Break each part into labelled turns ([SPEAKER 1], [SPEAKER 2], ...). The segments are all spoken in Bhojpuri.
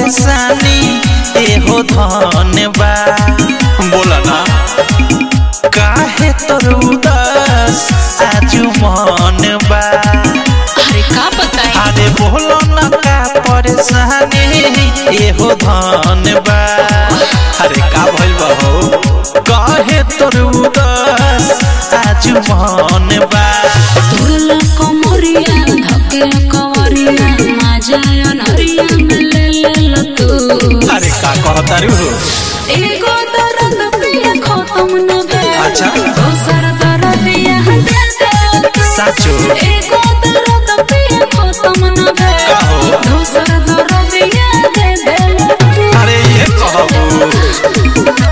[SPEAKER 1] परेशानी एहो धन बा बोला ना काहे तोर उदास आजू मन बा
[SPEAKER 2] अरे का बताई
[SPEAKER 1] अरे बोलो ना का परेशानी एहो धन बा अरे का भइल बा हो काहे तोर उदास आजू मन बा
[SPEAKER 2] तुरला कमरिया धके कवरिया माजा अनरिया में ले ले ल तू
[SPEAKER 1] अरे का कहतारू हो
[SPEAKER 2] एगो दर्द पिया खत्म न भे
[SPEAKER 1] अच्छा।
[SPEAKER 2] दोसर दर्द यहाँ दे दे तू।
[SPEAKER 1] साचो
[SPEAKER 2] एगो दर्द पिया खत्म न भे
[SPEAKER 1] का हो?
[SPEAKER 2] दोसर दर्द यहाँ दे दे तू।
[SPEAKER 1] अरे ये कहबो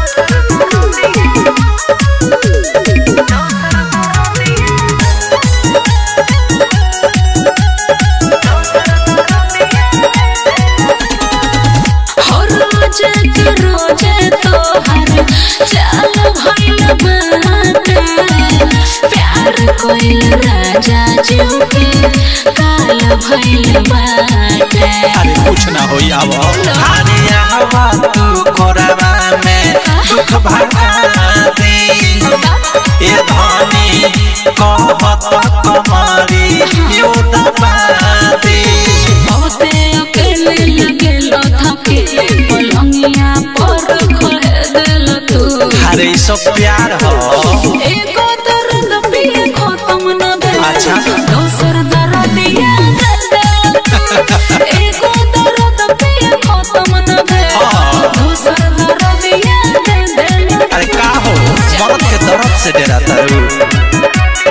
[SPEAKER 2] हर रोज के रोज तोहर चाल भइल बाटे प्यार कोइल राजा जीव के काल भइल बाटे
[SPEAKER 1] अरे कुछ ना होई आव अरे आवा तू कोरवा में दुख भरा दे ए धनी कहत कमरी यो दबा दे
[SPEAKER 2] बहुते अकेले लगेल थके पलंगिया पर खहे देल तू
[SPEAKER 1] अरे ई सब प्यार हो
[SPEAKER 2] एगो दर्द पिए खत्म न भेल
[SPEAKER 1] अच्छा।
[SPEAKER 2] दोसर दर्द याद देल तू एगो दर्द पिए खत्म न भेल
[SPEAKER 1] हाँ।
[SPEAKER 2] दोसर दर्द याद देल तू
[SPEAKER 1] अरे का हो मरद के दर्द से डरा तारू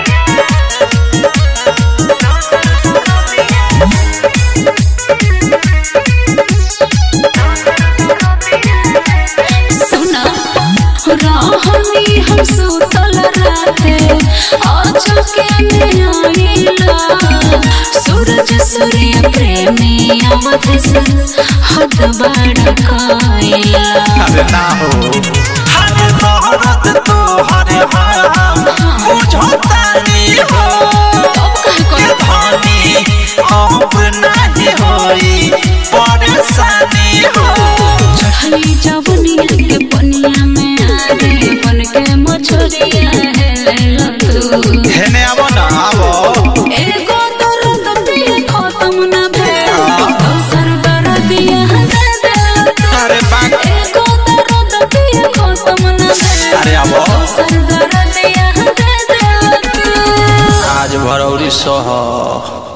[SPEAKER 2] सुना रहनी हम सुतल राते अचके में आइला सूरज सूर्य प्रेमी अवध से हद बड़ काइला
[SPEAKER 1] अरे ना हो हरे मोहब्बत तो हरे हम बुझतानी हो
[SPEAKER 2] अब कहे
[SPEAKER 1] के
[SPEAKER 2] कोई
[SPEAKER 1] धनी अब नहीं होई परेशानी हो
[SPEAKER 2] चढ़ली जवनिया के पनिया में आगे बन के मछरिया है तू
[SPEAKER 1] हेने आवो ना आवो
[SPEAKER 2] एगो दर्द पिए खत्म न भेल दोसर दर्द यहाँ दे दे तू।
[SPEAKER 1] अरे बाग
[SPEAKER 2] एगो दर्द पिए खत्म न भेल
[SPEAKER 1] अरे आवो
[SPEAKER 2] दोसर दर्द यहाँ दे दे तू।
[SPEAKER 1] आज भरौरी सह